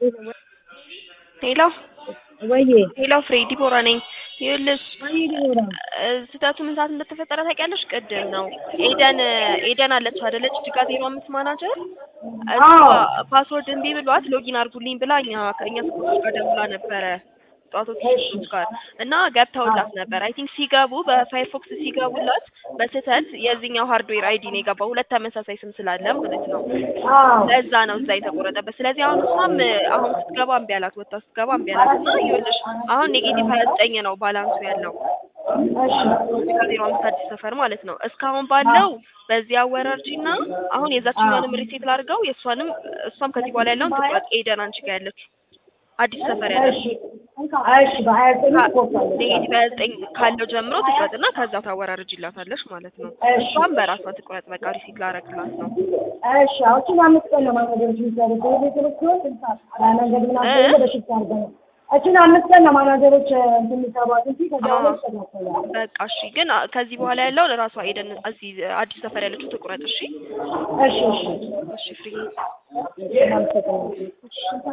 ሄሎ ወይዬ ሄሎ ፍሬ ዲቦራ ነኝ። ይኸውልሽ ወይዬ ዲቦራ እ ስህተቱ ምን ሰዓት እንደተፈጠረ ታውቂያለሽ? ቅድም ነው ኤደን ኤደን አለች አይደለች ጅጋ ዜሮ አምስት ማናጀር እሷ ፓስወርድ እምቢ ብሏት ሎጊን አድርጉልኝ ብላ እኛ ከእኛ ስፖርቶች ጋር ደውላ ነበረ ጠዋቶች ስፖርቶች ጋር እና ገብተውላት ነበር። አይ ቲንክ ሲገቡ በፋይርፎክስ ሲገቡላት በስህተት የዚህኛው ሃርድዌር አይዲ ነው የገባው ሁለት ተመሳሳይ ስም ስላለ ማለት ነው። ለዛ ነው እዛ የተቆረጠበት። ስለዚህ አሁን እሷም አሁን ስትገባ እምቢ አላት፣ ወጥታ ስትገባ እምቢ አላት እና ይኸውልሽ አሁን ኔጌቲቭ ሀያ ዘጠኝ ነው ባላንሱ ያለው ከዜሮ አምስት አዲስ ሰፈር ማለት ነው። እስካሁን ባለው በዚህ አወራርጂ እና አሁን የዛችኛውንም ሪሴት ላድርገው የእሷንም እሷም ከዚህ በኋላ ያለውን ትቁረጥ። ኤደን አንቺ ጋር ያለችው አዲስ ሰፈር ያለች እሺ በሀያ ዘጠኝ ትቆርጣለች። ኔጌቲቭ ሀያ ዘጠኝ ካለው ጀምሮ ትቁረጥና ከዛ ታወራርጅላታለች ማለት ነው። እሷም በራሷ ትቁረጥ። በቃ ሪሲት ላረግላት ነው። እሺ አሁን አምስት ቀን ነው ማናጀሮች የሚሰሩት ቤተሰብ ሲሆን መንገድ ምናምን በሽፍት አድርገው ነው እችን አምስት ቀን ነው ማናጀሮች እንትን የሚሰሯት እንጂ ከዛ በኋላ ይስተካከላል። በቃ እሺ። ግን ከዚህ በኋላ ያለውን ራሷ ኤደን እዚህ አዲስ ሰፈር ያለችው ትቁረጥ። እሺ እሺ እሺ እሺ ፍሬ አመሰግናለሁ።